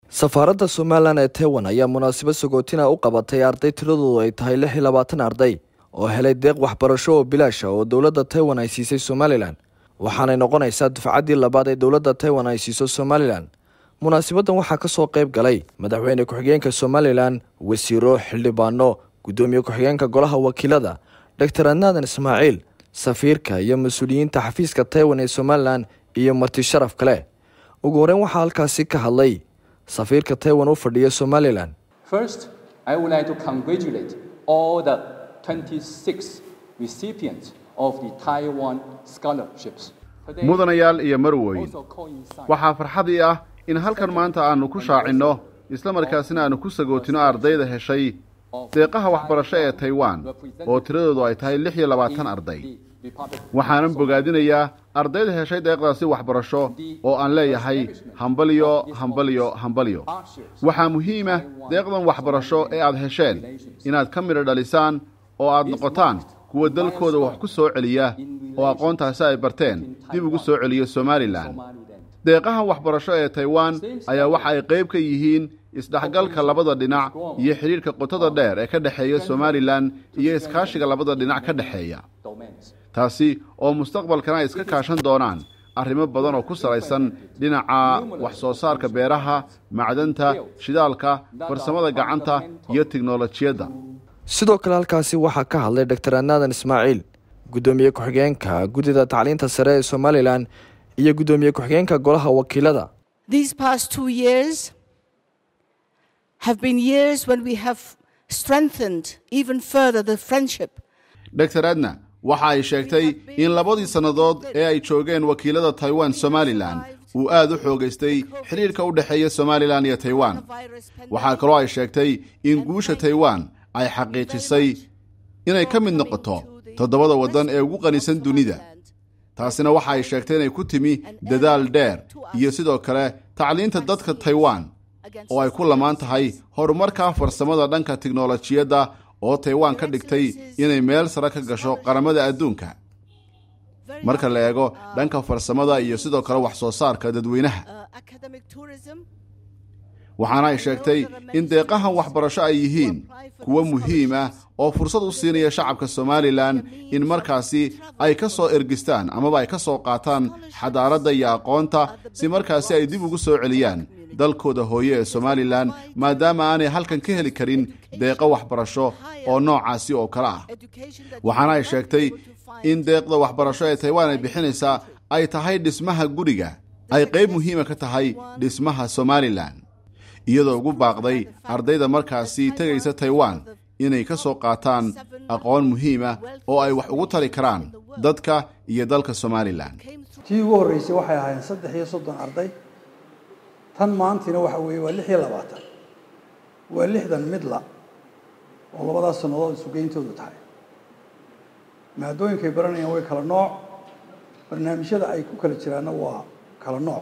safaaradda somalilan ee taiwan ayaa munaasabad sagootina u qabatay arday tiradoodu ay tahay lix iyo labaatan arday oo helay deeq waxbarasho oo bilaasha oo dowladda taiwan ay siisay somalilan waxaanay noqonaysaa dufcaddii labaad ee dowladda taiwan ay siiso somalilan munaasabaddan waxaa ka soo qayb galay madaxweyne ku-xigeenka somalilan wasiiro xildhibaano guddoomiye ku-xigeenka golaha wakiilada doctor adnaadan ismaaciil safiirka iyo mas-uuliyiinta xafiiska taiwan ee somalilan iyo marti sharaf kale ugu horeyn waxaa halkaasi ka hadlay safiirka taiwan u fadhiya somalilan First, I would like to congratulate all the 26 recipients of the Taiwan scholarships. Today mudanayaal iyo marweyn also coincides waxaa farxadii ah in halkan maanta aanu ku shaacinno isla markaasina aanu ku sagootino ardayda heshay deeqaha waxbarasho ee taiwan oo tiradoodu ay tahay lix iyo labaatan arday the Republic waxaanan bogaadinayaa ardayda heshay deeqdaasi waxbarasho oo aan leeyahay hambalyo hambalyo hambalyo waxaa muhiima deeqdan waxbarasho ee aad hesheen inaad ka midho dhalisaan oo aad noqotaan kuwa dalkooda wax ku soo celiya oo aqoontaasi ay barteen dib ugu soo celiya somalilan deeqaha waxbarasho ee taiwan ayaa waxa ay qayb ka yihiin isdhexgalka labada dhinac iyo xidhiidhka qotada dheer ee ka dhexeeya somalilan iyo iskaashiga labada dhinac ka dhexeeya domains. taasi oo mustaqbalkana ay iska kaashan doonaan arrimo badan oo ku salaysan dhinaca wax soo saarka beeraha macdanta shidaalka farsamada gacanta iyo tiknolojiyadda sidoo kale halkaasi waxaa ka hadlay doctor adnaadan ismaaciil guddoomiye ku-xigeenka guddida tacliinta sare ee somalilan iyo guddoomiye ku-xigeenka golaha wakiilada These past two years have been years when we have strengthened even further the friendship dor adna waxa ay sheegtay in labadii sannadood ee ay joogeen wakiilada taiwan somalilan uu aad u xoogaystay xidhiidhka u dhexeeya somalilan iyo taiwan waxaa kaloo ay sheegtay in guusha taiwan ay xaqiijisay inay ka mid noqoto toddobada waddan ee ugu qanisan dunida taasina waxa ay sheegtay inay ku timi dadaal dheer iyo sidoo kale tacliinta dadka taiwan oo ay ku lamaan tahay horumarka farsamada dhanka tiknolojiyadda oo taiwan ka dhigtay inay meel sare ka gasho qaramada adduunka marka la eego dhanka farsamada iyo sidoo kale wax soo saarka dadweynaha uh, academic tourism waxaana ay sheegtay in deeqahan waxbarasho ay yihiin kuwo muhiim ah oo fursad u siinaya shacabka somalilan in markaasi ay ka soo ergistaan amaba ay ka soo qaataan xadaaradda iyo aqoonta si markaasi ay dib ugu soo celiyaan dalkooda hooye ee somalilan maadaama aanay halkan ka heli karin deeqo waxbarasho oo noocaasi oo kale ah education that waxaana ay sheegtay in deeqda waxbarasho ee taiwan ay bixinaysaa ay tahay dhismaha guriga ay qayb muhiima ka tahay dhismaha somalilan iyadoo ugu baaqday ardayda markaasi tegaysa taiwan inay ka soo qaataan aqoon muhiima oo ay wax ugu tari karaan dadka iyo dalka somalilan tii ugu horreysay waxay ahaayeen saddex iyo soddon arday tan maantina waxa weeye waa lix iyo labaatan waa lixdan midla oo labadaas sannadood isugeyntoodu tahay maadooyinkay baranayaan way kala nooc barnaamijyada ay ku kala jiraanna waa kala nooc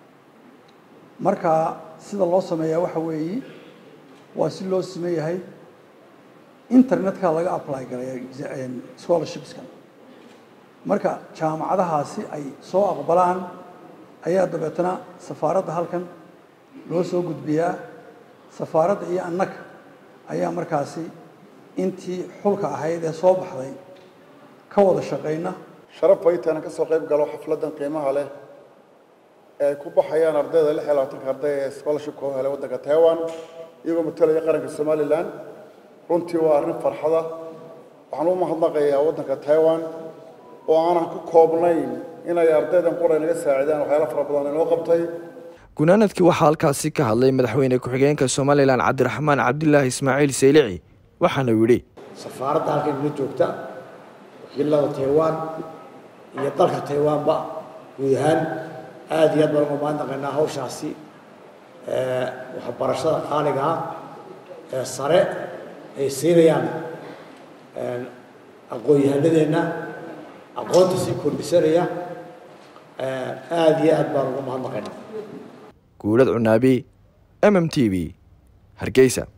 marka sida loo sameeyaa waxa weeye waa si loo sime yahay internetka laga apply galaya scholarshipskan marka jaamacadahaasi ay soo aqbalaan ayaa dabeetana safaaradda halkan loo soo gudbiyaa safaaradda iyo annaga ayaa markaasi intii xulka ahayd ee soo baxday ka wada shaqayna sharaf bay tahay inaan ka soo qayb galo xafladdan qiimaha leh ee ay ku baxayaan ardayda lix iyo labaatanka arday ee scholarshipka u helay waddanka taiwan iyagoo matalaya qaranka somalilan runtii waa arrin farxada waxaan u mahadnaqayaa waddanka taiwan oo aanan ku koobnayn inay ardaydan qura naga saacidaan waxyaalo fara badan inoo qabtay gunaanadkii waxaa halkaasi ka hadlay madaxweyne ku-xigeenka somalilan cabdiraxmaan cabdilaahi ismaaciil saylici waxaana uu yidhi safaaradda halkan inoo joogta wakiilada taiwan iyo dalka taiwanba guud ahaan aada iyo aad baan uga mahadnaqaynaa hawshaasi ee waxbarashada qaaliga ah ee sare ay siinayaan aqoon-yahanadeenna aqoonta sii kordhisanaya aada iyo aad baan uga mahadnaqaynaa guulad cunaabi m m t v hargeysa